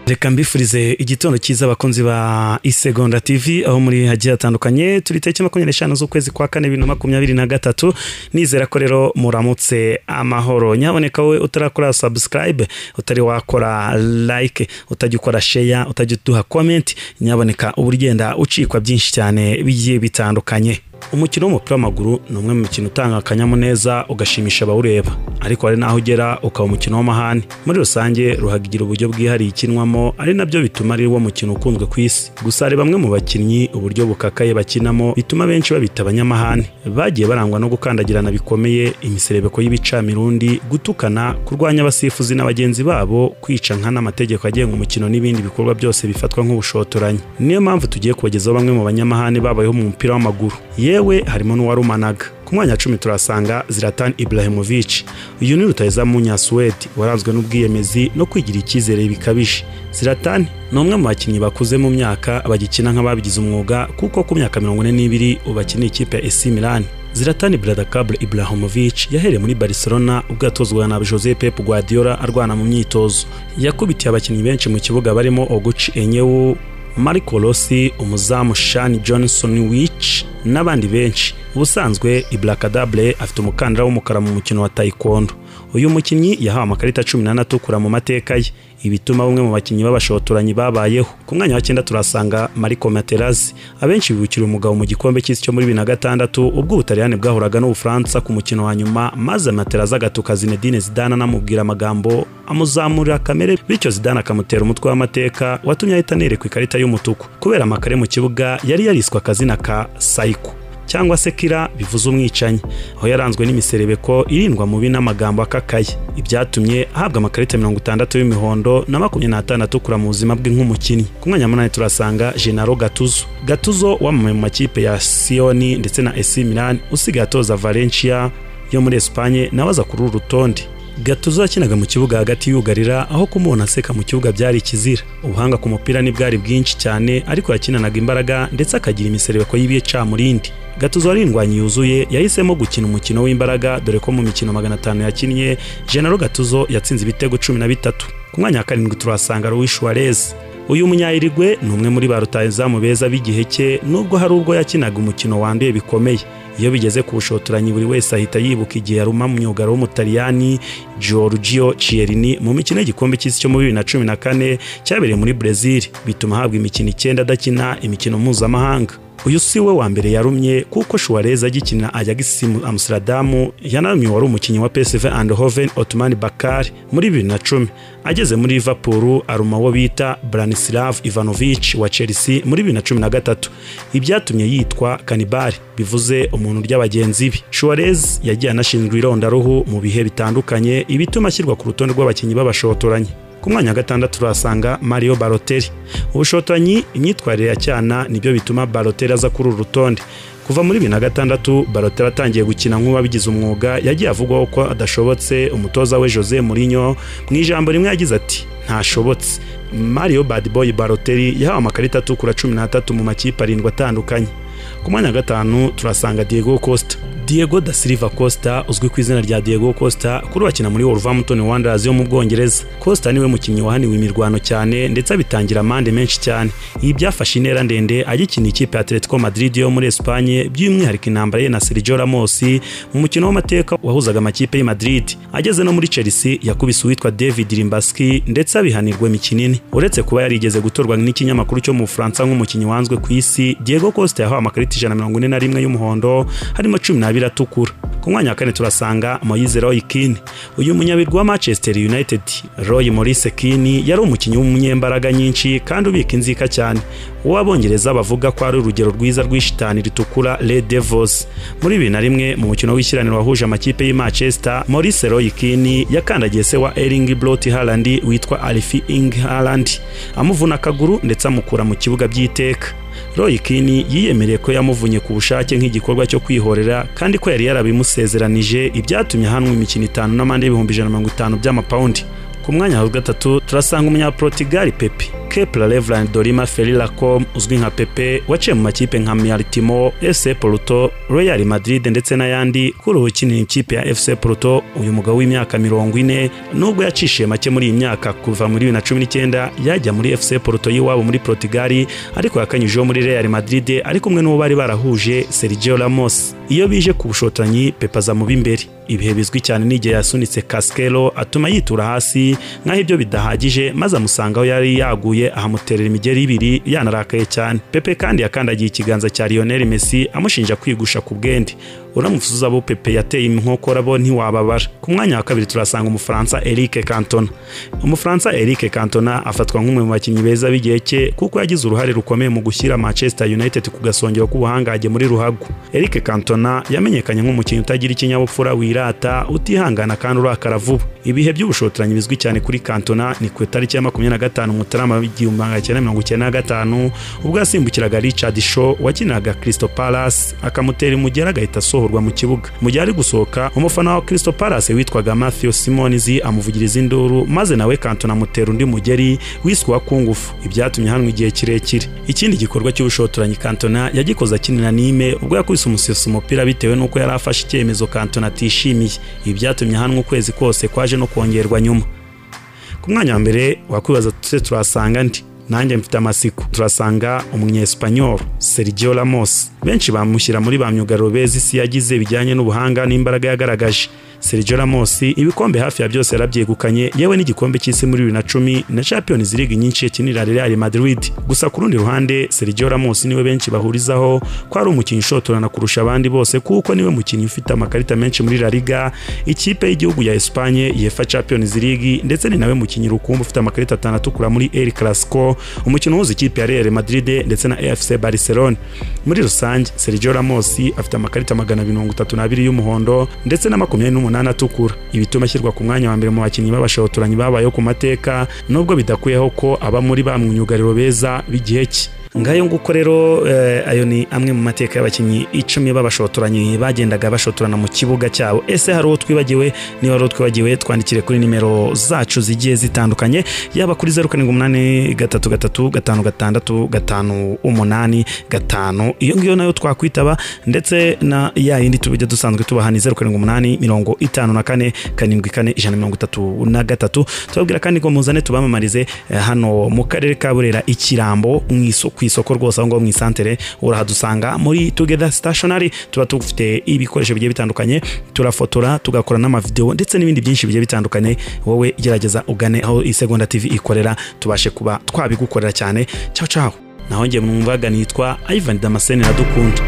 reka mbifurize igitondo cyiza abakunzi ba isegonda tv aho muri hagiye hatandukanye turi tariki makumyabiri n'eshanu z'ukwezi kwa kane bibiri na makumyabiri na gatatu nizera ko rero muramutse amahoro nyaboneka wowe utarakora subscribe utari wakora like utajya ukora share utajya uduha comment nyaboneka uba ugenda ucikwa byinshi cyane bigiye bitandukanye umukino w'umupira w'amaguru ni umwe mu mikino utanga akanyamuneza ugashimisha abawureba ariko hari n'aho ugera ukaba umukino w'amahane muri rusange ruhagira uburyo bwihariye ikinwamo ari nabyo bituma ari wo mukino ukunzwe ku isi gusa hari bamwe mu bakinnyi uburyo bukakaye bakinamo bituma benshi babita abanyamahane bagiye barangwa no gukandagirana bikomeye imiserebeko y'ibicamirundi gutukana kurwanya abasifuzi na bagenzi babo kwica nka n'amategeko agenga umukino n'ibindi bikorwa byose bifatwa nk'ubushotoranyi niyo mpamvu tugiye kubagezaho bamwe mu banyamahane babayeho mu mupira w'amaguru yewe harimo n'uwarumanaga ku mwanya wa cumi turasanga ziratani iburahimovich uyu ni rutayeza munyasuwedi waranzwe n'ubwiyemezi no kwigira icyizere bikabije ziratani ni umwe mu bakinnyi bakuze mu myaka bagikina nk'ababigize umwuga kuko ku myaka mirongo ine n'ibiri ubu akiniye ikipe ya esi milani ziratani bradakabure iburahimovich yahereye muri barcelona ubwo yatozwaga na jose pep guardiola arwana mu myitozo yakubitiye abakinnyi benshi mu kibuga barimo oguci enyewu mariko rossi umuzamu shani johnson wici n'abandi benshi ubusanzwe ibrakadable afite umukandara w'umukara mu mukino wa taekwondo uyu mukinnyi yahawe amakarita cumi n'ane mu mateka ye ibituma bamwe mu bakinnyi b'abashotoranyi babayeho ku mwanya wa cyenda turasanga mariko materazi abenshi bibukira umugabo mu gikombe cy'isi cyo muri bibiri na gatandatu ubwo ubutaliyani bwahuraga n'ubufaransa ku mukino wa nyuma maze materazi agatuka zinedine zidana anamubwira amagambo amuzamurira kamere bityo zidane akamutera umutwe w'amateka watumye ahita anerekwa ikarita y'umutuku kubera amakare mu kibuga yari yariswe akazina ka sayiko cyangwa se kira bivuze umwicanyi aho yaranzwe n'imiserebeko irindwa mubi n'amagambo akakaye ibyatumye ahabwa amakarita mirongo itandatu y'imihondo na makumyabiri n'atandatu kura mu buzima bwe nk'umukinnyi ku mwanya munani turasanga genaro gatuzo gatuzo wamamaye mu makipe ya siyoni ndetse na esi milani usigaye atoza valencia yo muri esipanye nawe aza kuri uru rutonde gatuzo yakinaga mu kibuga hagati yugarira aho kumubona aseka mu kibuga byari ikizira ubuhanga ku mupira ntibwari bwinshi cyane ariko yakinanaga imbaraga ndetse akagira imiserebeko y'ibiyecamurindi gatuzo warindwanyi yuzuye yahisemo gukina umukino w'imbaraga dore ko mu mikino magana atanu yakinnye genero gatuzo yatsinze ibitego cumi na bitatu ku mwanya wa karindwi turahasanga ruwi shuwarez uyu munyayirigwe ni umwe muri ba rutahizamu beza b'igihe cye nubwo hari ubwo yakinaga umukino wanduye bikomeye iyo bigeze ku bushotoranyi buri wese ahita yibuka igihe yaruma mu myugaro w'umutaliyani Giorgio Chiellini mu mikino y'igikombe cy'isi cyo muri bibiri na cumi na kane cyabereye muri Brezil bituma ahabwa imikino icyenda adakina imikino mpuzamahanga uyu si we wa mbere yarumye kuko shuwarez agikina Ajax Amsterdam yanarumye wari umukinnyi wa PSV Eindhoven Otman Bakar muri bibiri na cumi ageze muri Liverpool aruma uwo bita Branislav Ivanovic wa Chelsea muri bibiri na cumi na gatatu ibyatumye yitwa kanibari bivuze umuntu urya bagenzi be Suarez yagiye anashinzwe irondaruhu mu bihe bitandukanye ibituma ashyirwa ku rutonde rw'abakinnyi b'abashotoranyi ku mwanya wa gatandatu turahasanga mario baroteri ubushotoranyi imyitwarire ya cyana nibyo bituma baroteri aza kuri uru rutonde kuva muri bibiri na gatandatu baroteri atangiye gukina nk'uwabigize umwuga yagiye avugwaho ko adashobotse umutoza we jose murinyo mu ijambo rimwe yagize ati ntashobotse mario badiboyi baroteri yahawe amakarita atukura cumi n'atatu mu makipe arindwi atandukanye ku mwanya wa gatanu turasanga diego costa diego da silva costa uzwi ku izina rya diego costa kuri bakina muri wolverhampton wanderers yo mu bwongereza costa niwe mukinnyi wahaniwe imirwano cyane ndetse abitangira amande menshi cyane ibi byafashe intera ndende agikina ikipe ya atletico madrid yo muri esipanye by'umwihariko intambara ye na sergio ramos mu mukino w'amateka wahuzaga amakipe y'i madrid ageze no muri chelsea yakubise uwitwa david rimbaski ndetse abihanirwa imikino ine uretse kuba yarigeze gutorwa n'ikinyamakuru cyo mu bufaransa nk'umukinnyi wanzwe ku isi diego costa yahawe amakarita ijana mirongo ine na rimwe y'umuhondo harimo cumi n'abiri atukura ku mwanya wa kane turasanga moyize roy kini uyu munyabirwa wa manchester united roy maurice kini yari umukinnyi w'umunyembaraga nyinshi kandi ubika inzika cyane uwo abongereza bavuga ko ari urugero rwiza rw'ishitani ritukura red devils muri bibiri na rimwe mu mukino w'ishyiraniro wahuje amakipe y'i manchester maurice roy kini yakandagiye se wa ering brot harland witwa alfi ing harland amuvuna akaguru ndetse amukura mu kibuga by'iteka roy kini yiyemereye ko yamuvunye ku bushake nk'igikorwa cyo kwihorera kandi ko yari yarabimusezeranije ibyatumye ahanwa imikino itanu n'amande y'ibihumbi ijana na mirongo itanu by'amapawundi ku mwanya wa gatatu turasanga umunyaportugali pepe Kepler Reverand Dorima Felilacom uzwi nka Pepe waciye mu makipe nka Militimo FC Porto Real Madrid ndetse n'ayandi kuri ubu ukinira ikipe ya FC Porto uyu mugabo w'imyaka mirongo ine nubwo yacishiye make muri iyi myaka kuva muri bibiri na cumi n'icyenda yajya muri FC Porto y'iwabo muri Portugal ariko yakanyujijeho muri Real Madrid ari kumwe n'uwo bari barahuje Sergio Ramos iyo bije ku bushotanyi Pepe aza mu b'imbere ibihe bizwi cyane n'igihe yasunitse Casquero atuma yitura hasi nk'aho ibyo bidahagije maze amusanga aho yari yaguye ahamuterera imigeri ibiri yanarakaye cyane Pepe kandi yakandagiye ikiganza cya Lionel Messi amushinja kwigusha ku bwende uramusuza abo Pepe yateye inkokora bo ntiwababara ku mwanya wa kabiri turasanga umufaransa Eric Cantona umufaransa Eric Cantona afatwa nk'umwe mu bakinnyi beza b'igihe cye kuko yagize uruhare rukomeye mu gushyira Manchester United ku gasongero k'ubuhangage muri ruhago Eric Cantona yamenyekanye nk'umukinnyi utagira ikinyabupfura wirata utihangana kandi urakara vuba ibihe by'ubushotoranyi bizwi cyane kuri Cantona ni ku itariki ya makumyabiri na gatanu Mutarama igihumbi magana cyenda mirongo icyenda na gatanu ubwo yasimbukiraga Richard Shaw wakinaga Crystal Palace akamutera imugera agahita asohoka mu kibuga mu gihe ari gusohoka umufana wa Crystal Palace witwaga Matthew Simonizi amuvugiriza induru maze nawe Cantona amutera undi mugeri wiswe ku ngufu ibyatumye hanwa igihe kirekire ikindi gikorwa cy'ubushotoranyi Cantona yagikoze akinira Nime ubwo yakubise umuseso umupira bitewe n'uko yari afashe icyemezo Cantona atishimiye ibyatumye hanwa ukwezi kose kwaje no kongerwa nyuma ku mwanya wa mbere wakwibaza tuse turasanga ndi nanjye mfite amasiko turasanga umunyesipanyol Sergio Ramos benshi bamushyira muri ba myugariro beza isi yagize bijyanye n'ubuhanga n'imbaraga yagaragaje Sergio Ramos ibikombe hafi ya byose yarabyegukanye yewe n'igikombe cy'isi muri bibiri na cumi na Champions League nyinshi yakinira Real Madrid gusa ku rundi ruhande Sergio Ramos niwe benshi bahurizaho ko ari umukinnyi ushotorana kurusha abandi bose kuko niwe mukinnyi ufite amakarita menshi muri La Liga ikipe y'igihugu ya Espagne yefa Champions League ndetse ni nawe mukinnyi rukumbi ufite amakarita atanu atukura muri El Clasico umukino uhuza ikipe ya Real Madrid ndetse na AFC Barcelona muri rusange Sergio Ramos afite amakarita magana mirongo itatu n'abiri y'umuhondo ndetse na makumyabiri n'umunani atukura ibituma ashyirwa ku mwanya wa mbere mu bakinnyi b'abashotoranyi babayeho ku mateka nubwo bidakuyeho ko aba muri ba myugariro beza b'igihe cye ngayo nguko rero eh, ayo ni amwe mu mateka y'abakinnyi icumi b'abashotoranyi bagendaga bashotorana mu kibuga cyabo ese hari uwo twibagiwe niba hari uwo twibagiwe twandikire kuri nimero zacu zigiye zitandukanye yaba kuri zeru karindwi umunani gatatu gatatu gatanu gatandatu gatanu umunani gatanu iyo ngiyo nayo twakwitaba ndetse na ya yindi tujya dusanzwe tubaha ni zeru karindwi umunani mirongo itanu na kane karindwi kane ijana mirongo itatu na gatatu tubabwira kandi ko muzane tubamamarize eh, hano mu karere ka burera ikirambo mu isoko ku isoko rwose aho ngaho mu isantere urahadusanga muri together stationary tuba tufite ibikoresho bigiye bitandukanye turafotora tugakora n'amavideo ndetse n'ibindi byinshi bigiye bitandukanye wowe gerageza ugane aho isegonda tv ikorera tubashe kuba twabigukorera cyane cyaho cyaho naho njye mwumvaga nitwa ivan damascene iradukunda